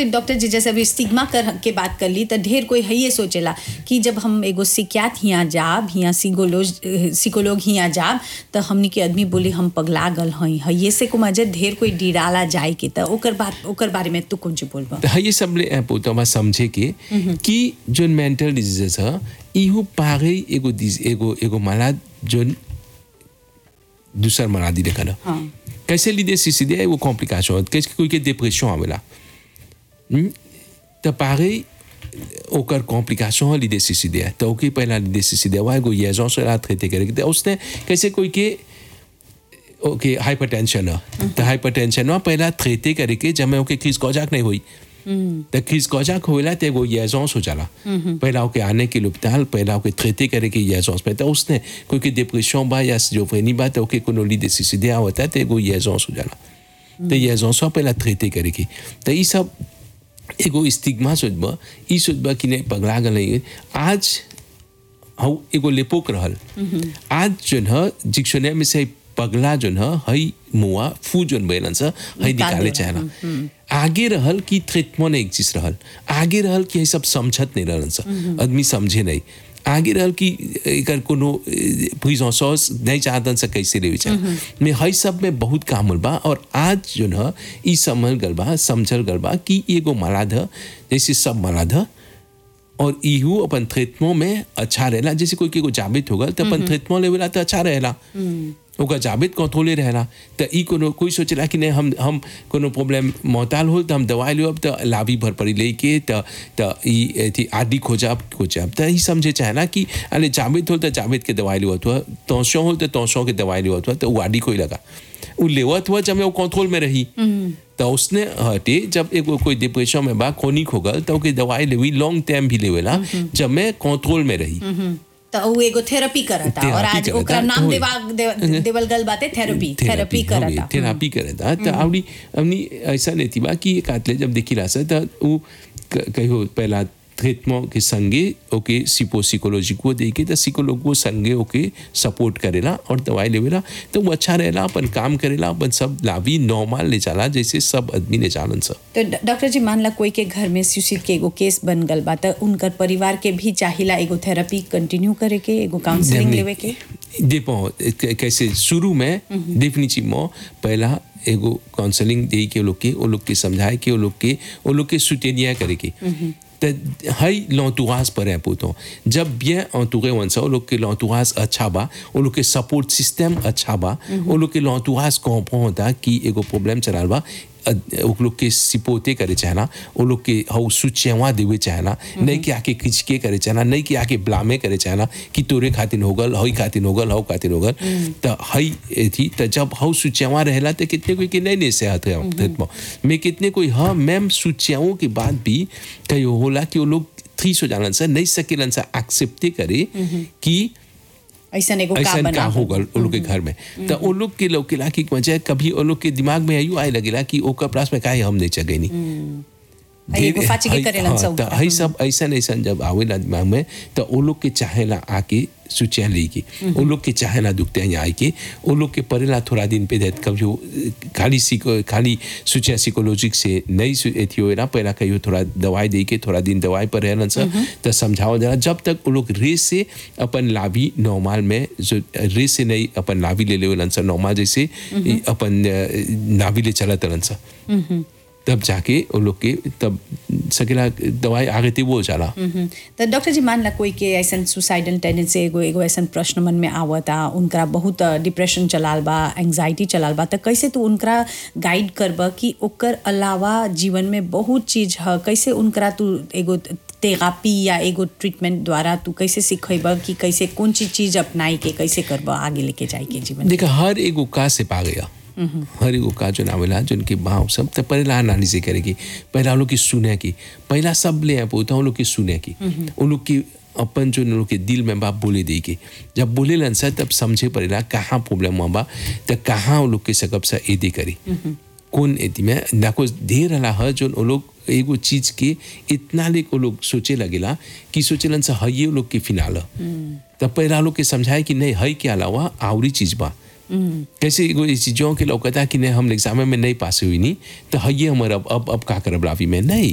कोई डॉक्टर जी जैसे अभी स्टिग्मा कर के बात कर ली तो ढेर कोई है ये सोचेला कि जब हम एगो सिक्यात हियाँ जाब हियाँ सिकोलोज सिकोलोग हियाँ जाब तो हमनी के आदमी बोली हम पगला गल हई है ये से को मजे ढेर कोई डिराला जाए के तो ओकर बात ओकर बारे में तू कौन ची बोलबा त ये सबले ऐं पोतमा समझे के कि जोन मेंटल डिजीजेस ह इहो पागे एगो डिज एगो एगो मलाद जोन दूसर मरादी देखा ना हाँ कैसे लीदे सीधे एगो कॉम्प्लिकेशन होत कैसे कोई के डिप्रेशन आवेला हम्म? त पागे ओकर कॉम्प्लिकेशन हो लीदे सीधे तो ओके पहला लीदे सीधे हुआ एगो येजों से रात खेते करे तो उसने कैसे कोई के ओके हाइपरटेंशन है तो हाइपरटेंशन में पहला थ्रेते करे के जब मैं ओके खींच कौजाक नहीं हुई तो खींच कौजाक होइला तो एगो येजोंस हो जाला पहला ओके आने के लुप्ताल पहला ओके थ्रेते करे के येजोंस में तो उसने कोई के डिप्रेशन बा या सिजोफ्रेनी बा तो ओके कोनो ली देसी सीधे होता है तो एगो येजोंस हो जाला तो येजोंस पहला थ्रेते करे के तो ये सब एगो स्टिग्मा सोचबा ई सोचबा कि नहीं पगला गल आज हौ एगो लेपोक रहल आज जोन ह डिक्शनरी में से पगला जोन ह हई मुआ फू जोन बैलन स हई निकाल निकाले देला, चाहला आगे रहल कि ट्रीटमेंट एक चीज रहल आगे रहल कि हई सब समझत नहीं रहलन स आदमी समझे नहीं आगे रहल कि एकर कोनो प्रिजन सॉस नहीं चाहतन से कैसे लेवे चाहे में हई सब में बहुत काम होल बा और आज जोन ह ई समझ गल बा समझल गल बा कि एगो मलाद ह जैसे सब मलाद ह और इहू अपन ट्रीटमेंट में अच्छा रहेला जैसे कोई के को जाबित हो गल तो अपन ट्रीटमेंट लेवेला तो अच्छा रहेला ओकर जाबित कंट्रोले रहेला तो ई कोनो कोई सोचेला कि नहीं हम हम कोनो प्रॉब्लम मोहताल हो तो हम दवाई लेब तो लाभी भर पड़ी लेके तो तो ई एथी आदि खोजाब खोजाब तो ई समझे चाहेला कि अरे जाबित हो तो जाबित के दवाई लेवत हुआ तोसो हो तो तोसो के दवाई लेवत हुआ तो वो आदि कोई लगा वो लेवत हुआ जब मैं वो कंट्रोल में रही तो उसने हटे जब एगो कोई डिप्रेशन में बा क्रोनिक हो गल तो ओके दवाई लेवी लॉन्ग टाइम भी लेवेला जब मैं कंट्रोल में रही तो उ एगो थेरेपी करता और थेरेपी आज करता, ओकरा नाम होई। देवा दे- देवल गल बाते थेरेपी थेरेपी करता थेरापी करता तो आवड़ी हमनी ऐसा नहीं थी बा कि एक आतले जब देखी रहा था तो वो क- कहियो पहला ट्रीटमेंट के संगे ओके सिपो सिकोलॉजी को दे के तो सिकोलॉग को संगे ओके सपोर्ट करेला और दवाई लेवेला तो वो अच्छा रहेला अपन काम करेला अपन सब लाभी नॉर्मल ले जाला जैसे सब आदमी ले जालन सब तो ड- डॉक्टर जी मान ला कोई के घर में सुसाइड के एगो केस बन गल बा तो उनकर परिवार के भी चाहिला एगो थेरेपी कंटिन्यू करे के एगो काउंसलिंग हमने- लेवे के देखो क- कैसे शुरू में डेफिनेटली पहला एगो काउंसलिंग दे के वो लोग के वो लोग के समझाए के वो लोग के वो लोग के सुटेनिया करे के तो हई लौतुआस पर है पूतो जब bien entouré वन सा वो लोग के लौतुआस अच्छा बा वो लोग के सपोर्ट सिस्टम अच्छा बा वो लोग के लौतुआस comprend होता कि एगो प्रॉब्लम चलाल बा अ- वो लोग के सिपोते करे चाहना वो लोग के हौ सुचेवा देवे चाहना नहीं कि आके खिचके करे चाहना नहीं कि आके ब्लामे करे चाहना कि तोरे खातिर हो गल हई खातिर हो गल हौ खातिर हो गल तो हई थी तो जब हौ सुचेवा रहेला तो कितने कोई के नहीं ले से हाथ में मैं कितने कोई हाँ मैम सुचेवों के बाद भी कहीं होला कि वो लोग थ्री सो जानन सा नहीं सकेलन सा एक्सेप्टे करे कि ऐसा एगो का ऐसा का बना होगा उन लोग के घर में तो उन लोग के लोग के ला की वजह कभी उन लोग के दिमाग में आयु आए लगेला कि ओकर प्रास में काहे हम नहीं चगे नहीं हई एगो फाची के करेलन सब तो हई सब ऐसा ऐसा जब आवेला दिमाग में तो वो लोग के चाहेला आके सुचिया लेके वो लोग के चाहेला दुखते हैं आए के वो लोग के परेला थोड़ा दिन पे देत कभी वो खाली सीको खाली सुचिया साइकोलॉजिक से नहीं सु- एथी होएला पहला कहियो थोड़ा दवाई दे के थोड़ा दिन दवाई पर रहलन सा तो समझाओ जरा जब तक वो लोग रेस से अपन लाभी नॉर्मल में जो रेस से नहीं अपन लाभी ले लेवलन सा नॉर्मल जैसे ई अपन अ, नाभी ले चलत रहलन सा तब जाके वो लोग के तब सकेला दवाई आगे थी वो चला हम्म। तो डॉक्टर जी मान ला कोई के ऐसा सुसाइडल टेंडेंसी एगो एगो ऐसा प्रश्न मन में आवता उनका बहुत डिप्रेशन चलाल बा एंग्जाइटी चलाल बा तो कैसे तू उनका गाइड करब कि ओकर अलावा जीवन में बहुत चीज है कैसे उनका तू एगो थेरापी या एगो ट्रीटमेंट द्वारा तू कैसे सिखेब कि कैसे कौन चीज चीज अपनाई के कैसे करब आगे लेके जाए के जीवन में? देखा हर एगो का से पा गया हर एगो का जो नावेला जो उनके भाव सब तो पहला एनालिसिस करेगी पहला उन लोग की सुने की पहला सब ले आप होता उन लोग की सुने की उन लोग की अपन जो उन लोग के दिल में बाप बोले दे के जब बोले लन सा तब समझे पड़ेला कहाँ प्रॉब्लम हुआ बा तो कहाँ उन लोग के सकब सा एदे करी कौन एती में देखो ढेर रहा है जो वो लोग एगो चीज के इतना ले वो लोग सोचे लगेला कि सोचेलन सा है ये लोग के फिनाल तब पहला लोग के समझाए कि नहीं है के अलावा आवरी चीज बा कैसे एगो इस चीजों के लौकता कि नहीं हम एग्जाम में नहीं पास हुई नहीं तो है ये हमारा अब अब अब का करब लावी में नहीं